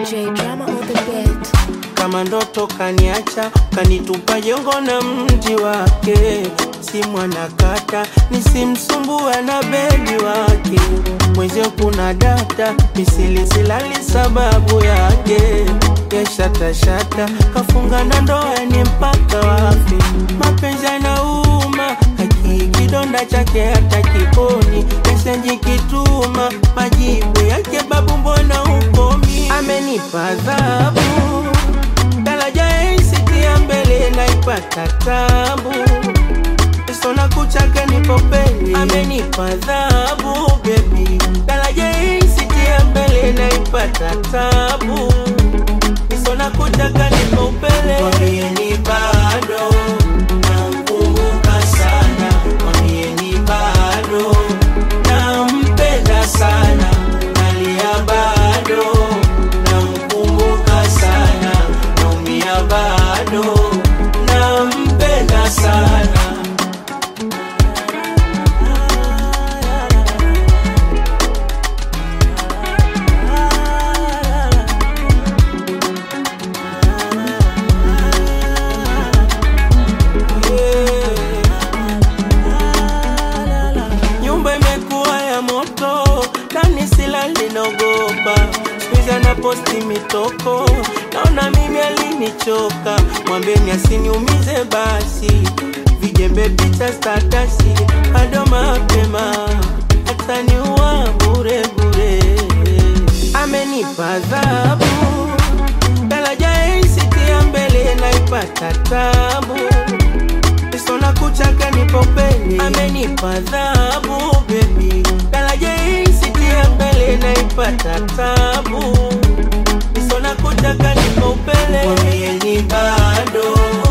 J drama on the beat. kama ndoto kaniacha kanitupa jongo na mji wake si mwanakata nisimsumbua na bedi wake mwezio kuna data misilisilali sababu yake yashatashata kafunga na ndoa ni mpaka wafi mapenzi yanauma haki kidonda chake hata kiponi mesenji kituma majibu yake babu mbona ukomi amenipa adhabu daraja isitia mbele naipata tabu sona kuchake nipo peni amenipa adhabu bebi daraja isitia mbele naipata tabu sona kuchaka nipo pele mwambieni bado namkumbuka sana mwambieni bado nampenda sana nalia bado namkumbuka sana naumia bado nampenda sana nyumba imekuwa ya moto ndani sila linaogopa skuizi anaposti mitoko naona mimi alinichoka mwambeni asiniumize basi vijembe picha statasi bado mapema ataniua bure bure amenipa adhabu daraja isitia mbele naipata tabu sona kuchaka nipo peni amenipa adhabu bebi daraja isitia mbele naipata tabu sona kuchaka nipo upele mwambieni bado